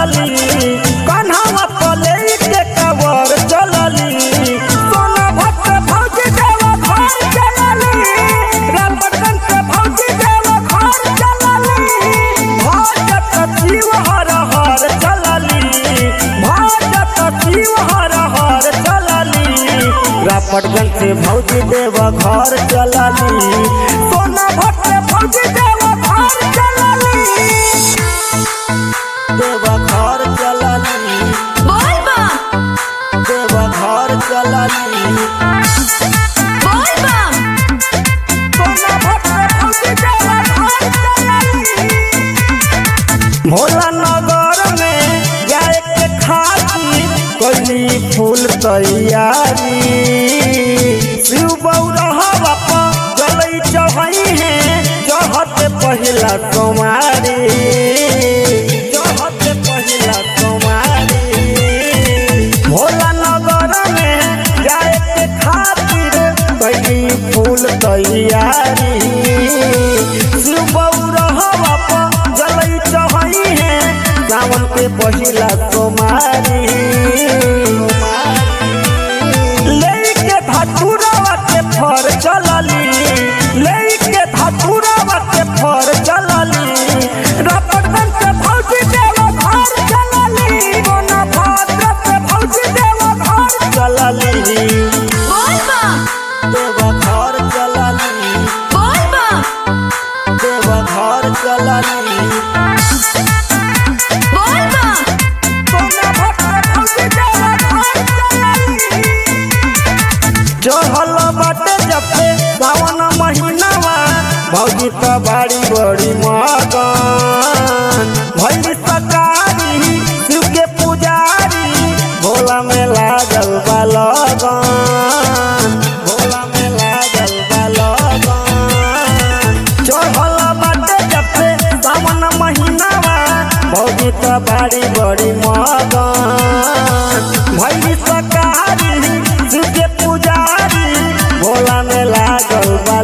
चलली कन्हवा पले के कवर चलली सोना भक्त भौजी देवा घर चलली रामबटन से भौजी देवा घर चलली भजत शिव हर हर चलली भजत शिव हर हर चलली रापटगंज से भौजी देवा घर चलली सोना भक्त भौजी देवा घर चलली देवा घर चलली बोल बा देवा घर चलली बोल बा सोना भक्त भौजी देवा घर चलली भोला नगर में जाए के खातिर कैली फूल तैयारी शिव बौरहा बापा जलई चढ़ई है चढ़त पहिला कुमारी चढ़त पहिला कुमारी भोला नगर में जाए के खातिर कैली फूल तैयारी शिव बौरहा बापा जलई चढ़ई है सावन के पहिला कुमारी लेके धतुरवा के फर चलली लेके धतुरवा के फर चलली रपटन से भौजी देवा घर चलली मोना भाद्र से भौजी देवा घर चलली बोल बा देवा घर चलली बोल बा देवा घर चलली बोल बा सोना भक्त भौजी देवा घर चलली चढ़ल बाटे जबसे सावन महीनावा भौजी त बाड़ी बड़ी मगन भैली सकारी शिव के पुजारी भोला में लागल बा लगन भोला में लागल बा लगन चढ़ल बाटे जबसे सावन महीनावा भौजी त बाड़ी बड़ी मगन भैली सकारी शिव के पुजारी भोला में लागल बा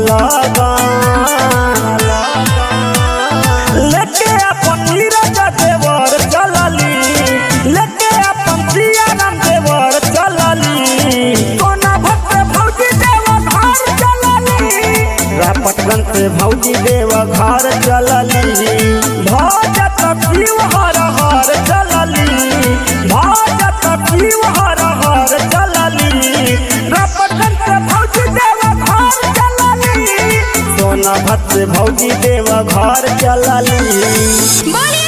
लगन लेके अपन नीरज देवर चलली लेके अपन सियाराम देवर चलली सोना भक्त भौजी देवा घर चलली रापटगंज से भौजी देवा घर चलली भजत शिव हर हर चलली भजत शिव हर हर चलली रापटगंज से भौजी देवा घर चलली सोना भक्त भौजी देवा घर चलली बोली